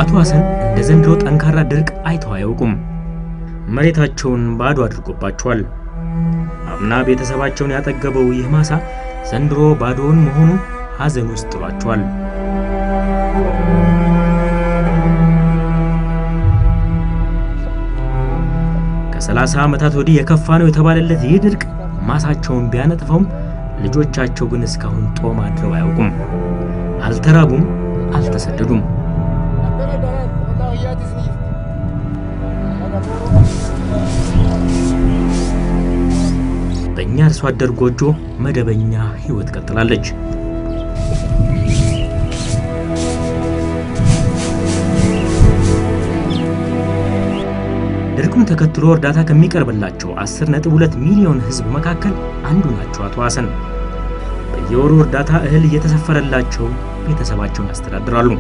አቶ ሐሰን እንደ ዘንድሮ ጠንካራ ድርቅ አይተው አያውቁም። መሬታቸውን ባዶ አድርጎባቸዋል። አምና ቤተሰባቸውን ያጠገበው ይህ ማሳ ዘንድሮ ባዶውን መሆኑ ሐዘን ውስጥ ጥሏቸዋል። ከሰላሳ ዓመታት ወዲህ የከፋ ነው የተባለለት ይህ ድርቅ ማሳቸውን ቢያነጥፈውም ልጆቻቸው ግን እስካሁን ጦም አድረው አያውቁም። አልተራቡም፣ አልተሰደዱም። በእኛ አርሶ አደር ጎጆ መደበኛ ሕይወት ቀጥላለች። ድርቁን ተከትሎ እርዳታ ከሚቀርብላቸው 10.2 ሚሊዮን ሕዝብ መካከል አንዱ ናቸው አቶ ሐሰን። በየወሩ እርዳታ እህል እየተሰፈረላቸው ቤተሰባቸውን ያስተዳድራሉ።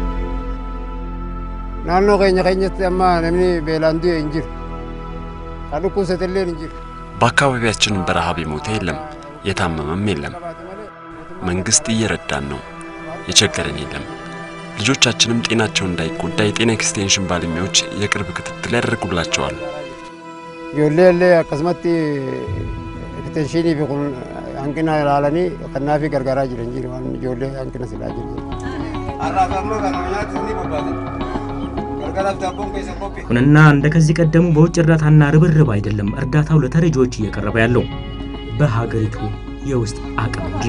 ናኖ ኬኛ ኬኘት አማ ነምኒ ቤላንዱ እንጅር አዱኩ ሰተሌን እንጅር በአካባቢያችን በረሃብ የሞተ የለም፣ የታመመም የለም። መንግስት እየረዳን ነው። የቸገረን የለም። ልጆቻችንም ጤናቸው እንዳይጎዳ የጤና ኤክስቴንሽን ባለሙያዎች የቅርብ ክትትል ያደርጉላቸዋል። ጆሌ ሌ አከስመት ኤክስቴንሽኒ ቢቁን አንቂና ላለኒ ከናፊ ገርጋራ ጅረ እንጂ ዋን ጆሌ አንቂና ስላ ጅረ አራፋማ ከኖኛት ኒ ቦባቴ ገርጋራ ዳቦን ከይሰ ኮፒ ይሁንና እንደ ከዚህ ቀደሙ በውጭ እርዳታና ርብርብ አይደለም እርዳታው ለተረጂዎች እየቀረበ ያለው በሀገሪቱ የውስጥ አቅም እንጂ።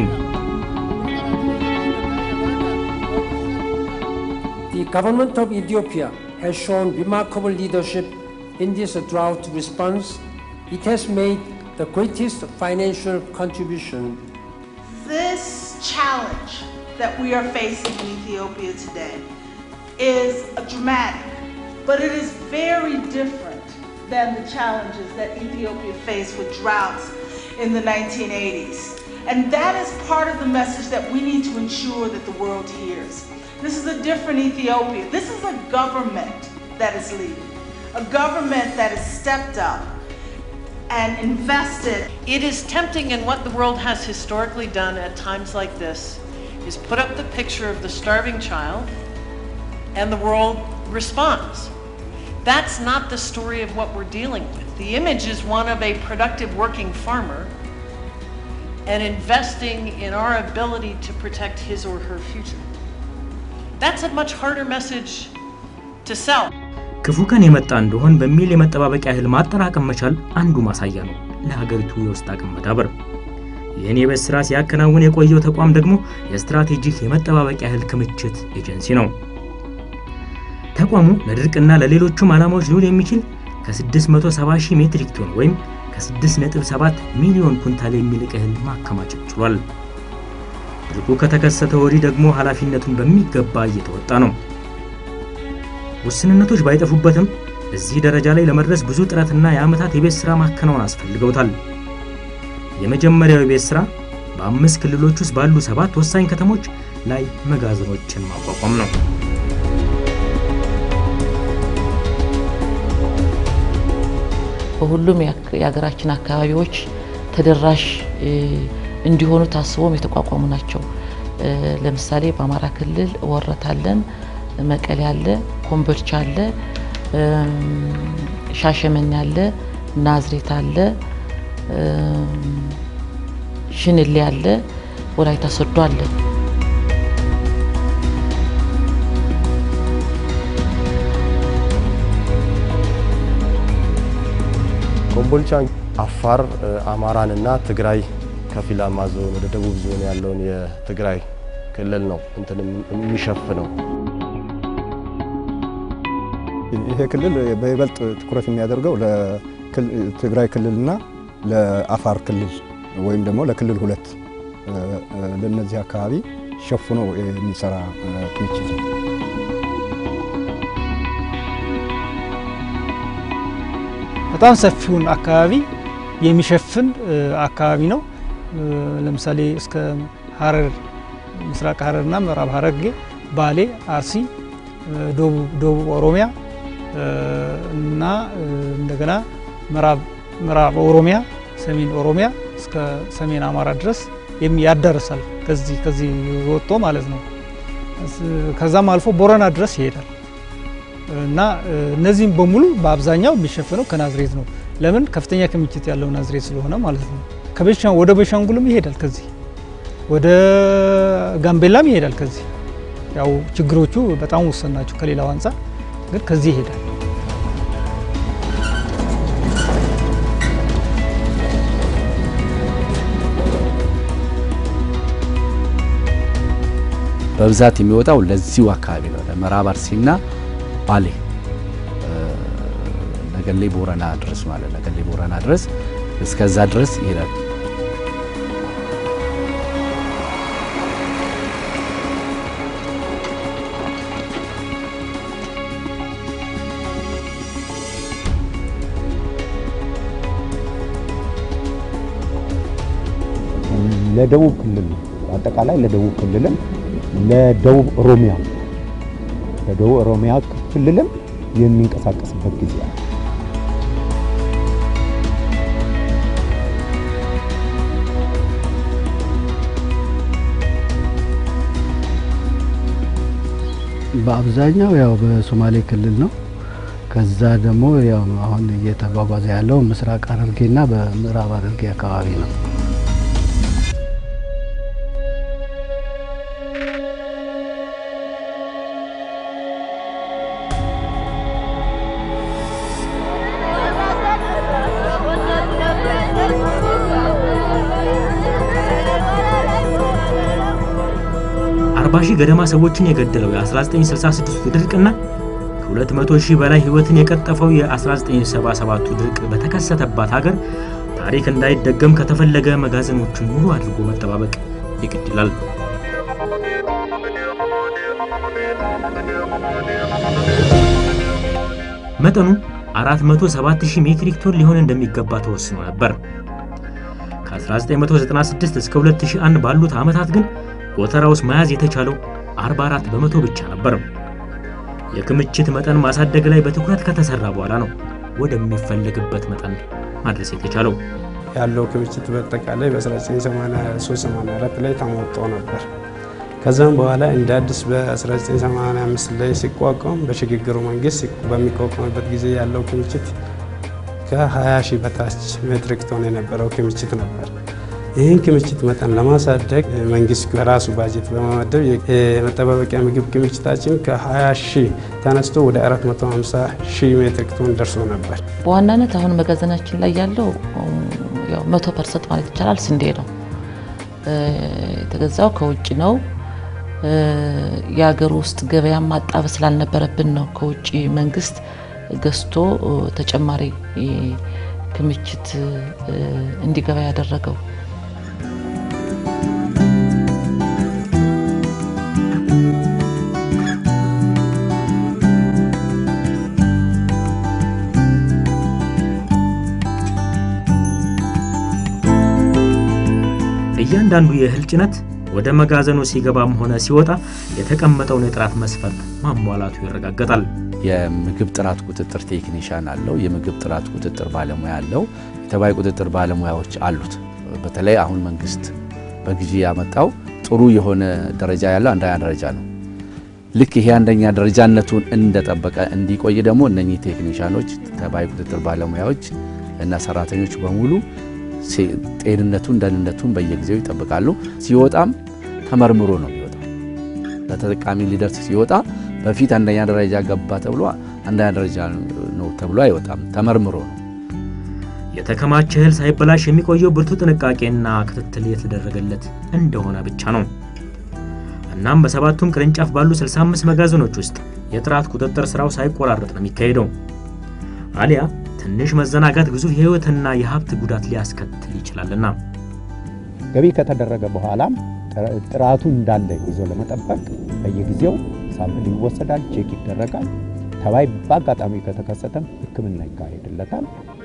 The government of Ethiopia has shown remarkable leadership in this drought response. It has made the greatest financial contribution This challenge that we are facing in Ethiopia today is dramatic, but it is very different than the challenges that Ethiopia faced with droughts in the 1980s. And that is part of the message that we need to ensure that the world hears. This is a different Ethiopia. This is a government that is leading, a government that has stepped up and invested It is tempting, and what the world has historically done at times like this is put up the picture of the starving child, and the world responds. That's not the story of what we're dealing with. The image is one of a productive working farmer and investing in our ability to protect his or her future. That's a much harder message to sell. ክፉ ቀን የመጣ እንደሆን በሚል የመጠባበቂያ እህል ማጠራቀም መቻል አንዱ ማሳያ ነው ለሀገሪቱ የውስጥ አቅም መዳበር። ይህን የቤት ስራ ሲያከናውን የቆየው ተቋም ደግሞ የስትራቴጂክ የመጠባበቂያ እህል ክምችት ኤጀንሲ ነው። ተቋሙ ለድርቅና ለሌሎቹም ዓላማዎች ሊውል የሚችል ከ670 ሺህ ሜትሪክ ቶን ወይም ከ6.7 ሚሊዮን ኩንታል የሚልቅ እህል ማከማቸት ችሏል። ድርቁ ከተከሰተ ወዲህ ደግሞ ኃላፊነቱን በሚገባ እየተወጣ ነው። ውስንነቶች ባይጠፉበትም እዚህ ደረጃ ላይ ለመድረስ ብዙ ጥረትና የዓመታት የቤት ሥራ ማከናወን አስፈልገውታል። የመጀመሪያው የቤት ሥራ በአምስት ክልሎች ውስጥ ባሉ ሰባት ወሳኝ ከተሞች ላይ መጋዘኖችን ማቋቋም ነው። በሁሉም የአክ- የሀገራችን አካባቢዎች ተደራሽ እ, እንዲሆኑ ታስቦም የተቋቋሙ ናቸው። እ, ለምሳሌ በአማራ ክልል ወረት አለን፣ መቀሌ አለ፣ ኮምቦልቻ አለ፣ እም፣ ሻሸመኔ አለ፣ ናዝሬት አለ፣ እም፣ ሽንሌ አለ፣ ወላይታ ሶዶ አለ። ኮምቦልቻ አፋር፣ አማራንና ትግራይ ከፊላማ ዞን ወደ ደቡብ ዞን ያለውን የትግራይ ክልል ነው እንትን የሚሸፍነው። ይሄ ክልል በይበልጥ ትኩረት የሚያደርገው ለትግራይ ክልልና ለአፋር ክልል ወይም ደግሞ ለክልል ሁለት እ፣ እ፣ ለነዚህ አካባቢ ሸፍኖ የሚሰራ እ፣ ክምችት ነው። በጣም ሰፊውን አካባቢ የሚሸፍን እ, አካባቢ ነው። እ, ለምሳሌ እስከ ሀረር ምስራቅ ሀረርና ምዕራብ ሀረርጌ፣ ባሌ፣ አርሲ፣ እ, ደቡብ ደቡብ ኦሮሚያ እ, እና እ, እንደገና ምዕራብ ምዕራብ ኦሮሚያ፣ ሰሜን ኦሮሚያ እስከ ሰሜን አማራ ድረስ የሚ- ያዳርሳል። ከዚህ ከዚህ ወጥቶ ማለት ነው። እስ- ከዛም አልፎ ቦረና ድረስ ይሄዳል። እና እነዚህም በሙሉ በአብዛኛው የሚሸፈነው ከናዝሬት ነው። ለምን ከፍተኛ ክምችት ያለው ናዝሬት ስለሆነ ማለት ነው። ወደ ቤንሻንጉልም ይሄዳል፣ ከዚህ ወደ ጋምቤላም ይሄዳል። ከዚህ ያው ችግሮቹ በጣም ውስን ናቸው ከሌላው አንጻር፣ ግን ከዚህ ይሄዳል። በብዛት የሚወጣው ለዚሁ አካባቢ ነው፣ ለምዕራብ አርሲና ባሌ ነገሌ ቦረና ድረስ ማለት ነገሌ ቦረና ድረስ እስከዛ ድረስ ይሄዳል። ለደቡብ ክልል አጠቃላይ ለደቡብ ክልልም ለደቡብ ኦሮሚያ ለደቡብ ኦሮሚያ ክልልም የሚንቀሳቀስበት ጊዜ አለ። በአብዛኛው ያው በሶማሌ ክልል ነው። ከዛ ደግሞ ያው አሁን እየተጓጓዘ ያለው ምስራቅ ሐረርጌና በምዕራብ ሐረርጌ አካባቢ ነው። አርባ ሺህ ገደማ ሰዎችን የገደለው የ1966 ድርቅና ከ200 ሺህ በላይ ሕይወትን የቀጠፈው የ1977ቱ ድርቅ በተከሰተባት ሀገር ታሪክ እንዳይደገም ከተፈለገ መጋዘኖቹን ሙሉ አድርጎ መጠባበቅ ይግድ ይላል። መጠኑ 407,000 ሜትሪክ ቶን ሊሆን እንደሚገባ ተወስኖ ነበር። ከ1996 እስከ 2001 ባሉት ዓመታት ግን ጎተራ ውስጥ መያዝ የተቻለው 44 በመቶ ብቻ ነበር። የክምችት መጠን ማሳደግ ላይ በትኩረት ከተሰራ በኋላ ነው ወደሚፈለግበት መጠን ማድረስ የተቻለው። ያለው ክምችት በአጠቃላይ በ1983/84 ላይ ተሞጦ ነበር። ከዛም በኋላ እንደ አዲስ በ1985 ላይ ሲቋቋም በሽግግሩ መንግስት በሚቋቋምበት ጊዜ ያለው ክምችት ከ20 ሺህ በታች ሜትሪክ ቶን የነበረው ክምችት ነበር። ይህን ክምችት መጠን ለማሳደግ መንግስት ከራሱ ባጀት በመመደብ የመጠባበቂያ ምግብ ክምችታችን ከ20 ሺህ ተነስቶ ወደ 450 ሺህ ሜትሪክ ቶን ደርሶ ነበር። በዋናነት አሁን መጋዘናችን ላይ ያለው ያው መቶ ፐርሰንት ማለት ይቻላል ስንዴ ነው። የተገዛው ከውጭ ነው። የሀገር ውስጥ ገበያ ማጣበብ ስላልነበረብን ነው ከውጭ መንግስት ገዝቶ ተጨማሪ ክምችት እንዲገባ ያደረገው። እያንዳንዱ የእህል ጭነት ወደ መጋዘኑ ሲገባም ሆነ ሲወጣ የተቀመጠውን የጥራት መስፈርት ማሟላቱ ይረጋገጣል። የምግብ ጥራት ቁጥጥር ቴክኒሻን አለው። የምግብ ጥራት ቁጥጥር ባለሙያ አለው። የተባይ ቁጥጥር ባለሙያዎች አሉት። በተለይ አሁን መንግስት በጊዜ ያመጣው ጥሩ የሆነ ደረጃ ያለው አንደኛ ደረጃ ነው። ልክ ይሄ አንደኛ ደረጃነቱን እንደጠበቀ እንዲቆይ ደግሞ እነኚህ ቴክኒሻኖች፣ ተባይ ቁጥጥር ባለሙያዎች እና ሰራተኞች በሙሉ ጤንነቱን ደህንነቱን በየጊዜው ይጠብቃሉ። ሲወጣም ተመርምሮ ነው የሚወጣው። ለተጠቃሚ ሊደርስ ሲወጣ በፊት አንደኛ ደረጃ ገባ ተብሎ አንደኛ ደረጃ ነው ተብሎ አይወጣም፣ ተመርምሮ ነው። የተከማቸ እህል ሳይበላሽ የሚቆየው ብርቱ ጥንቃቄና ክትትል የተደረገለት እንደሆነ ብቻ ነው። እናም በሰባቱም ቅርንጫፍ ባሉ 65 መጋዘኖች ውስጥ የጥራት ቁጥጥር ስራው ሳይቆራረጥ ነው የሚካሄደው። አሊያ ትንሽ መዘናጋት ግዙፍ የህይወትና የሀብት ጉዳት ሊያስከትል ይችላልና ገቢ ከተደረገ በኋላም ጥራቱ እንዳለ ይዞ ለመጠበቅ በየጊዜው ሳምፕል ይወሰዳል፣ ቼክ ይደረጋል። ተባይ በአጋጣሚ ከተከሰተም ሕክምና ይካሄድለታል።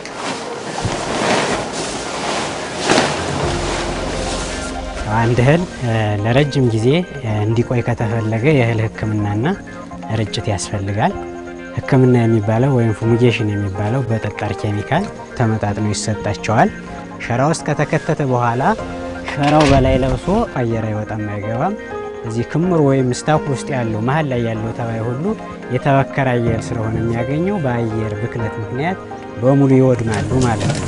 አንድ እህል ለረጅም ጊዜ እንዲቆይ ከተፈለገ የእህል ሕክምናና ርጭት ያስፈልጋል። ሕክምና የሚባለው ወይም ፉሚጌሽን የሚባለው በጠጣር ኬሚካል ተመጣጥኖ ይሰጣቸዋል። ሸራ ውስጥ ከተከተተ በኋላ ሸራው በላይ ለብሶ አየር አይወጣም አይገባም። እዚህ ክምር ወይም ስታክ ውስጥ ያለው መሀል ላይ ያለው ተባይ ሁሉ የተበከረ አየር ስለሆነ የሚያገኘው በአየር ብክለት ምክንያት በሙሉ ይወድማሉ ማለት ነው።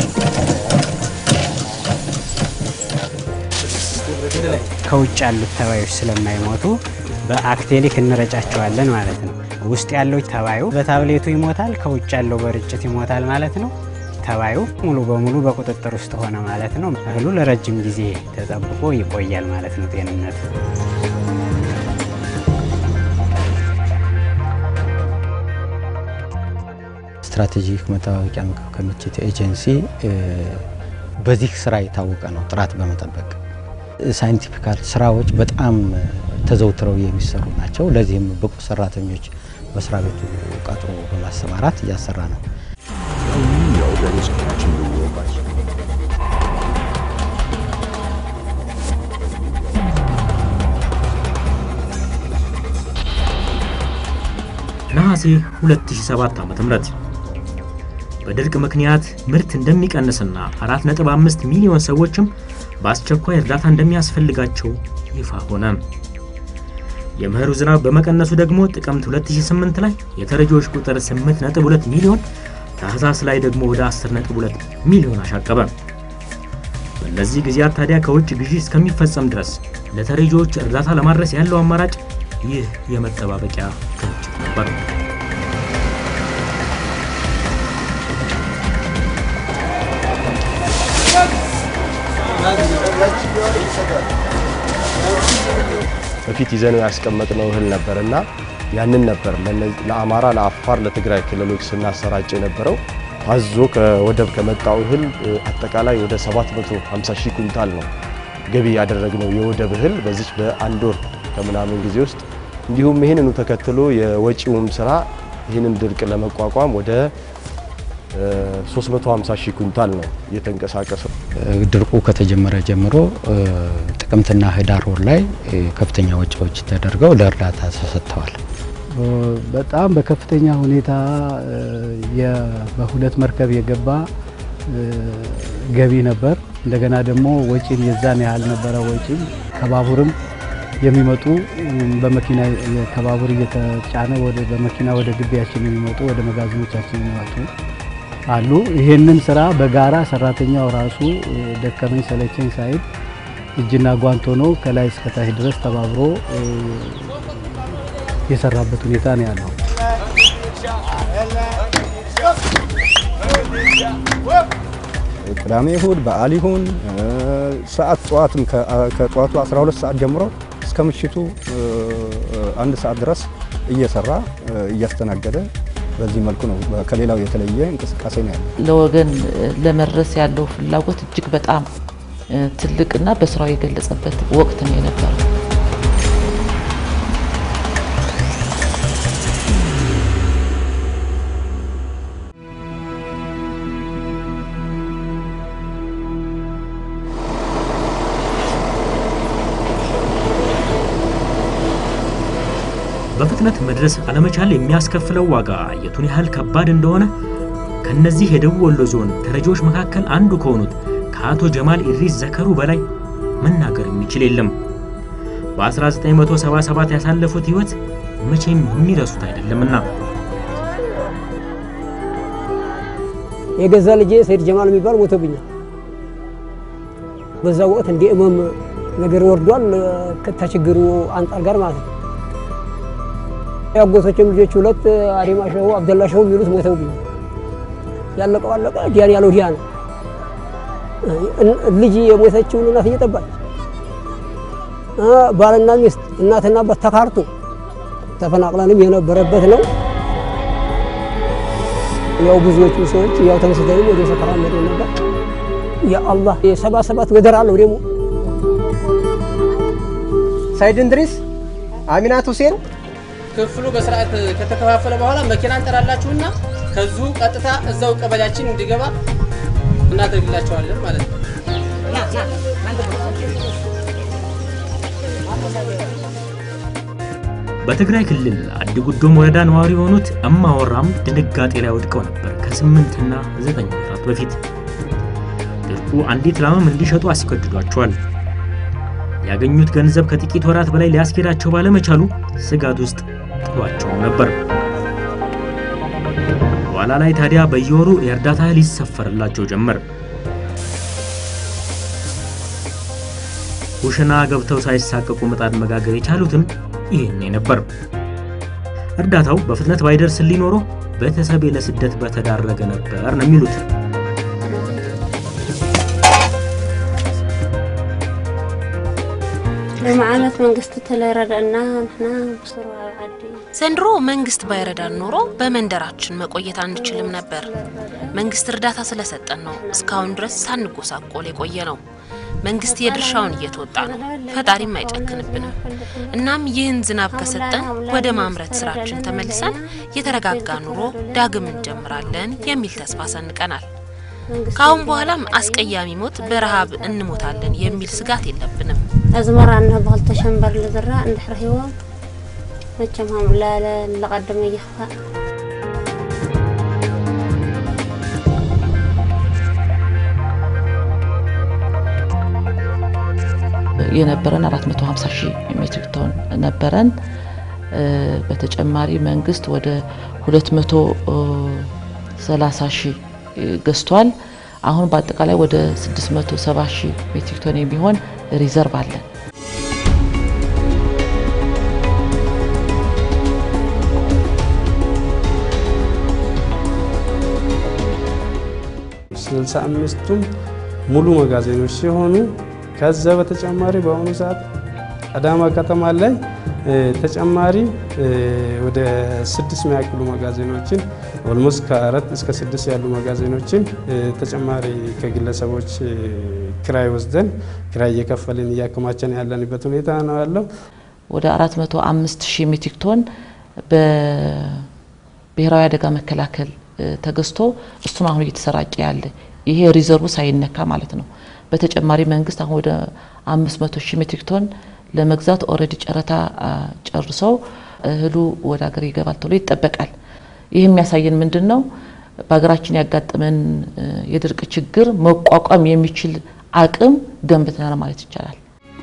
ከውጭ ያሉት ተባዮች ስለማይሞቱ በአክቴሊክ እንረጫቸዋለን ማለት ነው። ውስጥ ያለው ተባዩ በታብሌቱ ይሞታል፣ ከውጭ ያለው በርጭት ይሞታል ማለት ነው። ተባዩ ሙሉ በሙሉ በቁጥጥር ውስጥ ሆነ ማለት ነው። እህሉ ለረጅም ጊዜ ተጠብቆ ይቆያል ማለት ነው ጤንነቱ። ስትራቴጂክ መጠባበቂያ ምግብ ክምችት ኤጀንሲ በዚህ ስራ የታወቀ ነው፣ ጥራት በመጠበቅ ሳይንቲፊካል ስራዎች በጣም ተዘውትረው የሚሰሩ ናቸው። ለዚህም ብቁ ሰራተኞች መስሪያ ቤቱ ቀጥሮ በማሰማራት እያሰራ ነው። ነሐሴ 2007 ዓ.ም በድርቅ ምክንያት ምርት እንደሚቀንስና 4.5 ሚሊዮን ሰዎችም በአስቸኳይ እርዳታ እንደሚያስፈልጋቸው ይፋ ሆነ። የመኸሩ ዝናብ በመቀነሱ ደግሞ ጥቅምት 2008 ላይ የተረጂዎች ቁጥር 8.2 ሚሊዮን፣ ታህሳስ ላይ ደግሞ ወደ 10.2 ሚሊዮን አሻቀበ። በእነዚህ ጊዜያት ታዲያ ከውጭ ግዢ እስከሚፈጸም ድረስ ለተረጂዎች እርዳታ ለማድረስ ያለው አማራጭ ይህ የመጠባበቂያ ክምችት ነበር። በፊት ይዘነው ያስቀመጥነው እህል ነበርና ያንን ነበር ለአማራ፣ ለአፋር፣ ለትግራይ ክልሎች ስናሰራጭ የነበረው። አዞ ከወደብ ከመጣው እህል አጠቃላይ ወደ 750 ሺህ ኩንታል ነው ገቢ ያደረግነው የወደብ እህል በዚች በአንድ ወር ከምናምን ጊዜ ውስጥ። እንዲሁም ይህንኑ ተከትሎ የወጪውም ስራ ይህንን ድርቅ ለመቋቋም ወደ 350 ሺህ ኩንታል ነው እየተንቀሳቀሰው። ድርቁ ከተጀመረ ጀምሮ ጥቅምትና ህዳር ወር ላይ ከፍተኛ ወጪዎች ተደርገው ለእርዳታ ተሰጥተዋል። በጣም በከፍተኛ ሁኔታ በሁለት መርከብ የገባ ገቢ ነበር። እንደገና ደግሞ ወጪም የዛን ያህል ነበረ። ወጪም ከባቡርም የሚመጡ በመኪና ከባቡር እየተጫነ ወደ በመኪና ወደ ግቢያችን የሚመጡ ወደ መጋዘኖቻችን የሚመጡ አሉ። ይሄንን ስራ በጋራ ሰራተኛው ራሱ ደከመኝ ሰለቸኝ ሳይል እጅና ጓንት ሆኖ ከላይ እስከታች ድረስ ተባብሮ የሰራበት ሁኔታ ነው ያለው። ቅዳሜ እሁድ በዓል ይሁን ሰዓት ጠዋትም ከጠዋቱ 12 ሰዓት ጀምሮ እስከ ምሽቱ አንድ ሰዓት ድረስ እየሰራ እያስተናገደ በዚህ መልኩ ነው። ከሌላው የተለየ እንቅስቃሴ ነው ያለው። ለወገን ለመድረስ ያለው ፍላጎት እጅግ በጣም ትልቅና በስራው የገለጸበት ወቅት ነው የነበረው። በፍጥነት መድረስ አለመቻል የሚያስከፍለው ዋጋ የቱን ያህል ከባድ እንደሆነ ከነዚህ የደቡብ ወሎ ዞን ተረጂዎች መካከል አንዱ ከሆኑት ከአቶ ጀማል ኢድሪስ ዘከሩ በላይ መናገር የሚችል የለም። በ1977 ያሳለፉት ህይወት መቼም የሚረሱት አይደለምና የገዛ ልጄ ሰይድ ጀማል የሚባል ሞቶብኛል። በዛ ወቅት እንደ እመም ነገር ወርዷል ከችግሩ አንጻር ጋር ማለት ነው። የአጎቶችም ልጆች ሁለት አሪማ ሸሁ አብደላ ሸሁ የሚሉት ሞተውብኛል። ያለቀው አለቀ፣ ዲያን ያለው ዲያ ነው። ልጅ የሞተችውን እናት እየጠባች ባልና ሚስት እናትና አባት ተካርቶ ተፈናቅለንም የነበረበት ነው። ያው ብዙዎቹ ሰዎች ያው ተመስገንም ወደ ሰፈራ መደ ነበር። ያ አላህ የሰባ ሰባት ገደር አለው ደግሞ ሳይድ እንድሪስ አሚናት ሁሴን ክፍሉ በስርዓት ከተከፋፈለ በኋላ መኪና እንጠራላችሁና ከዚሁ ቀጥታ እዛው ቀበሌያችን እንዲገባ እናደርግላቸዋለን ማለት ነው። በትግራይ ክልል አዲጉዶም ወረዳ ነዋሪ የሆኑት እማወራም ድንጋጤ ላይ ወድቀው ነበር ከስምንትና ዘጠኝ ወራት በፊት። ድርቁ አንዲት ላምም እንዲሸጡ አስገድዷቸዋል። ያገኙት ገንዘብ ከጥቂት ወራት በላይ ሊያስኬዳቸው ባለመቻሉ ስጋት ውስጥ ጥሏቸውም ነበር። በኋላ ላይ ታዲያ በየወሩ የእርዳታ እህል ይሰፈርላቸው ጀመር። ኩሽና ገብተው ሳይሳቀቁ ምጣድ መጋገር የቻሉትም ይህኔ ነበር። እርዳታው በፍጥነት ባይደርስልኝ ኖሮ ቤተሰቤ ለስደት በተዳረገ ነበር ነው የሚሉት። ሎሚ ዓመት መንግስቲ ተለይረዳእና ንሕና ብስሩ ኣብ ዓዲ ዘንድሮ መንግስት ባይረዳን ኖሮ በመንደራችን መቆየት አንችልም ነበር። መንግስት እርዳታ ስለሰጠን ነው እስካሁን ድረስ ሳንጎሳቆል የቆየ ነው። መንግስት የድርሻውን እየተወጣ ነው። ፈጣሪም አይጨክንብንም። እናም ይህን ዝናብ ከሰጠን ወደ ማምረት ስራችን ተመልሰን የተረጋጋ ኑሮ ዳግም እንጀምራለን የሚል ተስፋ ሰንቀናል። ከአሁን በኋላም አስቀያሚ ሞት በረሃብ እንሞታለን የሚል ስጋት የለብንም። ኣዝመራና ብክልተ ሸንበር ዝዝራእ እንድሕር ሂቦም መቸም ከም ላለ ለቐድመ ይኽፋእ የነበረን 450 ሺህ ሜትሪክ ቶን ነበረን። በተጨማሪ መንግስት ወደ 230 ሺህ ገዝቷል። አሁን በአጠቃላይ ወደ 670 ሺህ ሜትሪክ ቶን የሚሆን ሪዘርቭ አለን። ስልሳ አምስቱም ሙሉ መጋዘኖች ሲሆኑ ከዛ በተጨማሪ በአሁኑ ሰዓት አዳማ ከተማ ላይ ተጨማሪ ወደ ስድስት የሚያክሉ መጋዘኖችን ኦልሞስት ከአራት እስከ ስድስት ያሉ መጋዘኖችን ተጨማሪ ከግለሰቦች ክራይ ወስደን ክራይ እየከፈልን እያከማቸን ያለንበት ሁኔታ ነው ያለው። ወደ 405 ሺህ ሜትሪክ ቶን በብሔራዊ አደጋ መከላከል ተገዝቶ እሱን አሁን እየተሰራጨ ያለ ይሄ ሪዘርቭ ሳይነካ ማለት ነው። በተጨማሪ መንግስት አሁን ወደ 500 ሺህ ሜትሪክ ቶን ለመግዛት ኦልሬዲ ጨረታ ጨርሰው እህሉ ወደ ሀገር ይገባል ተብሎ ይጠበቃል። ይህ የሚያሳየን ምንድን ነው? በሀገራችን ያጋጠመን የድርቅ ችግር መቋቋም የሚችል አቅም ገንብተናል ማለት ይቻላል።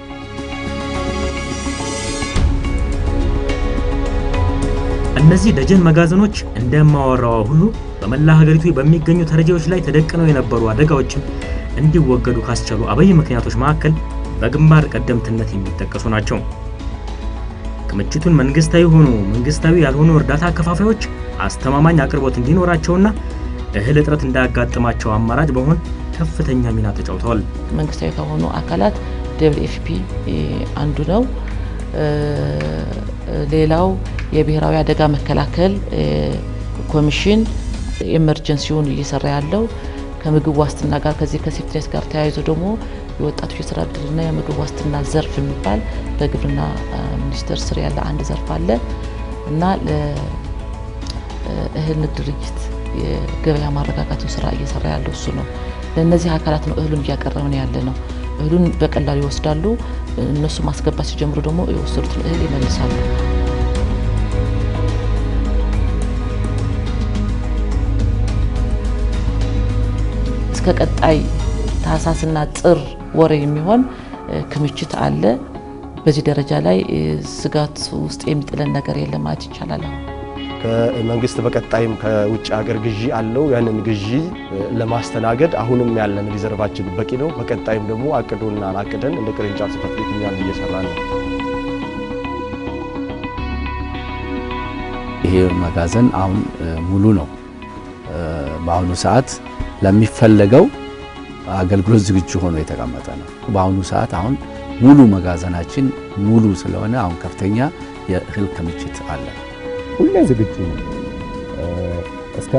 እነዚህ ደጀን መጋዘኖች እንደማወራዋ ሁሉ በመላ ሀገሪቱ በሚገኙ ተረጂዎች ላይ ተደቅነው የነበሩ አደጋዎችም እንዲወገዱ ካስቻሉ አበይ ምክንያቶች መካከል በግንባር ቀደምትነት የሚጠቀሱ ናቸው። ክምችቱን መንግስታዊ ሆኑ መንግስታዊ ያልሆኑ እርዳታ አከፋፋዮች አስተማማኝ አቅርቦት እንዲኖራቸውና እህል እጥረት እንዳያጋጥማቸው አማራጭ በመሆን ከፍተኛ ሚና ተጫውተዋል። መንግስታዊ ከሆኑ አካላት ደብል ኤፍፒ አንዱ ነው። ሌላው የብሔራዊ አደጋ መከላከል ኮሚሽን ኤመርጀንሲውን እየሰራ ያለው ከምግብ ዋስትና ጋር ከዚህ ከሴፍትኔት ጋር ተያይዞ ደግሞ የወጣቶች የስራ እድልና የምግብ ዋስትና ዘርፍ የሚባል በግብርና ሚኒስቴር ስር ያለ አንድ ዘርፍ አለ እና ለእህል ንግድ ድርጅት የገበያ ማረጋጋቱን ስራ እየሰራ ያለው እሱ ነው። ለእነዚህ አካላት ነው እህሉን እያቀረብን ያለ ነው። እህሉን በቀላሉ ይወስዳሉ። እነሱ ማስገባት ሲጀምሩ ደግሞ የወሰዱትን እህል ይመልሳሉ። እስከ ቀጣይ ታህሳስና ጥር ወር የሚሆን ክምችት አለ። በዚህ ደረጃ ላይ ስጋት ውስጥ የሚጥለን ነገር የለም ማለት ይቻላል። ከመንግስት በቀጣይም ከውጭ ሀገር ግዢ አለው። ያንን ግዢ ለማስተናገድ አሁንም ያለን ሪዘርቫችን በቂ ነው። በቀጣይም ደግሞ አቅዶና አቅደን እንደ ቅርንጫፍ ጽሕፈት ቤት እኛም እየሰራ ነው። ይሄ መጋዘን አሁን ሙሉ ነው። በአሁኑ ሰዓት ለሚፈለገው አገልግሎት ዝግጁ ሆኖ የተቀመጠ ነው። በአሁኑ ሰዓት አሁን ሙሉ መጋዘናችን ሙሉ ስለሆነ አሁን ከፍተኛ የእህል ክምችት አለ። ሁሌ ዝግጁ ነው። እስከ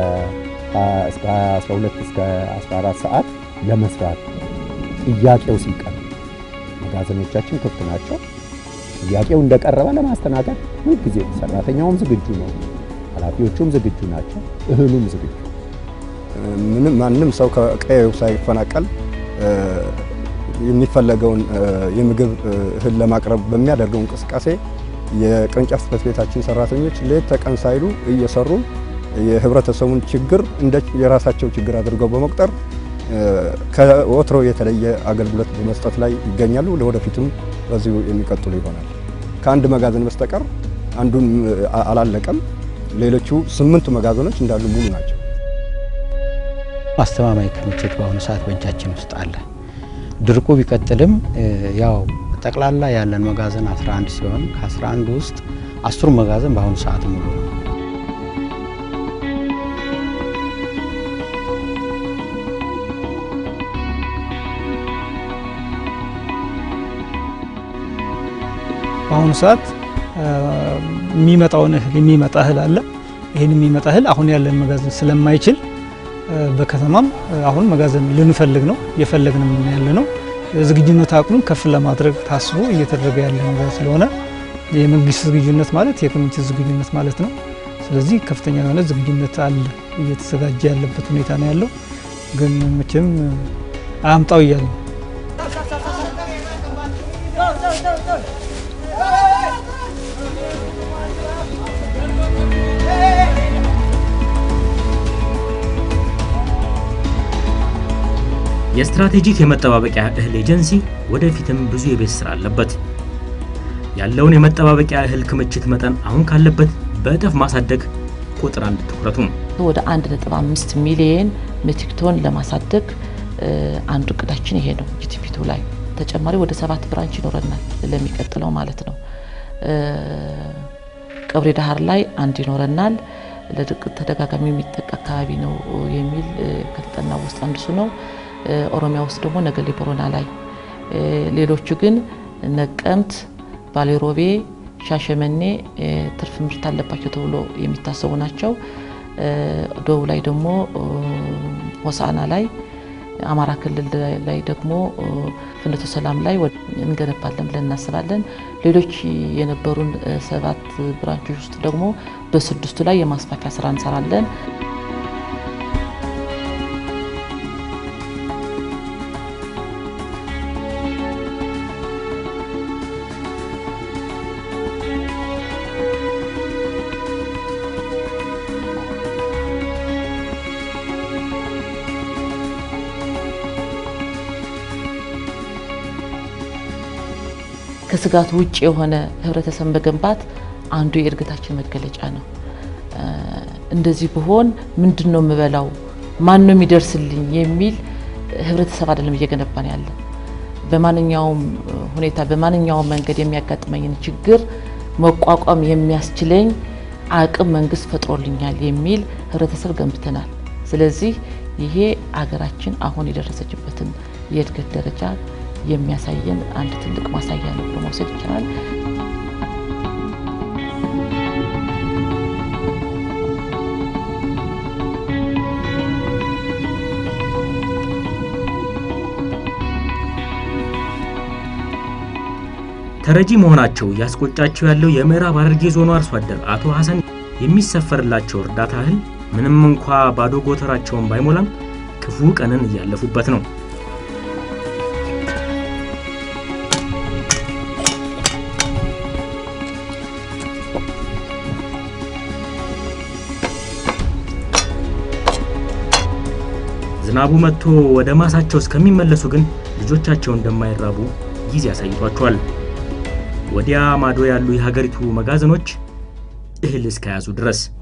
12 እስከ 14 ሰዓት ለመስራት ጥያቄው ሲቀርብ መጋዘኖቻችን ክፍት ናቸው። ጥያቄው እንደቀረበ ለማስተናገድ ሁልጊዜ ሰራተኛውም ዝግጁ ነው፣ ኃላፊዎቹም ዝግጁ ናቸው፣ እህሉም ዝግጁ ምንም ማንም ሰው ከቀየው ሳይፈናቀል የሚፈለገውን የምግብ እህል ለማቅረብ በሚያደርገው እንቅስቃሴ የቅርንጫፍ ጽሕፈት ቤታችን ሰራተኞች ሌት ተቀን ሳይሉ እየሰሩ የህብረተሰቡን ችግር እንደ የራሳቸው ችግር አድርገው በመቁጠር ከወትሮ የተለየ አገልግሎት በመስጠት ላይ ይገኛሉ። ለወደፊትም በዚሁ የሚቀጥሉ ይሆናል። ከአንድ መጋዘን በስተቀር አንዱን አላለቀም። ሌሎቹ ስምንቱ መጋዘኖች እንዳሉ ሙሉ ናቸው። አስተማማኝ ክምችት በአሁኑ ሰዓት በእጃችን ውስጥ አለ። ድርቁ ቢቀጥልም ያው ጠቅላላ ያለን መጋዘን 11 ሲሆን ከ11 ውስጥ አስሩ መጋዘን በአሁኑ ሰዓት ሙሉ ነው። በአሁኑ ሰዓት የሚመጣውን እህል የሚመጣ እህል አለ። ይህን የሚመጣ እህል አሁን ያለን መጋዘን ስለማይችል በከተማም አሁን መጋዘን ልንፈልግ ነው እየፈለግንም ያለ ነው። ዝግጁነት አቅሙን ከፍ ለማድረግ ታስቦ እየተደረገ ያለ ነገር ስለሆነ የመንግስት ዝግጁነት ማለት የክምችት ዝግጁነት ማለት ነው። ስለዚህ ከፍተኛ የሆነ ዝግጁነት አለ፣ እየተዘጋጀ ያለበት ሁኔታ ነው ያለው። ግን መቼም አያምጣው እያለ ነው። የስትራቴጂክ የመጠባበቂያ እህል ኤጀንሲ ወደፊትም ብዙ የቤት ስራ አለበት። ያለውን የመጠባበቂያ እህል ክምችት መጠን አሁን ካለበት በእጥፍ ማሳደግ ቁጥር አንድ ትኩረቱ ነው። ወደ 1.5 ሚሊየን ሜትሪክ ቶን ለማሳደግ አንዱ እቅዳችን ይሄ ነው። ጂቲፒቱ ላይ ተጨማሪ ወደ ሰባት ብራንች ይኖረናል ለሚቀጥለው ማለት ነው። ቀብሪ ዳህር ላይ አንድ ይኖረናል። ለድርቅ ተደጋጋሚ የሚጠቃ አካባቢ ነው የሚል ከተጠና ውስጥ አንዱ እሱ ነው። ኦሮሚያ ውስጥ ደግሞ ነገሌ ቦረና ላይ፣ ሌሎቹ ግን ነቀምት፣ ባሌሮቤ፣ ሻሸመኔ ትርፍ ምርት አለባቸው ተብሎ የሚታሰቡ ናቸው። ደቡብ ላይ ደግሞ ሆሳና ላይ፣ አማራ ክልል ላይ ደግሞ ፍኖተ ሰላም ላይ እንገነባለን ብለን እናስባለን። ሌሎች የነበሩን ሰባት ብራንቾች ውስጥ ደግሞ በስድስቱ ላይ የማስፋፊያ ስራ እንሰራለን። ከስጋት ውጭ የሆነ ህብረተሰብ መገንባት አንዱ የእድገታችን መገለጫ ነው። እንደዚህ ብሆን ምንድን ነው የምበላው፣ ማን ነው የሚደርስልኝ የሚል ህብረተሰብ አይደለም እየገነባን ያለ። በማንኛውም ሁኔታ በማንኛውም መንገድ የሚያጋጥመኝን ችግር መቋቋም የሚያስችለኝ አቅም መንግስት ፈጥሮልኛል የሚል ህብረተሰብ ገንብተናል። ስለዚህ ይሄ አገራችን አሁን የደረሰችበትን የእድገት ደረጃ የሚያሳየን አንድ ትልቅ ማሳያ ነው ብሎ መውሰድ ይቻላል። ተረጂ መሆናቸው እያስቆጫቸው ያለው የምዕራብ ሐረርጌ ዞኑ አርሶ አደር አቶ ሐሰን የሚሰፈርላቸው እርዳታ እህል ምንም እንኳ ባዶ ጎተራቸውን ባይሞላም ክፉ ቀንን እያለፉበት ነው። ዝናቡ መጥቶ ወደ ማሳቸው እስከሚመለሱ ግን ልጆቻቸው እንደማይራቡ ጊዜ አሳይቷቸዋል። ወዲያ ማዶ ያሉ የሀገሪቱ መጋዘኖች እህል እስከያዙ ድረስ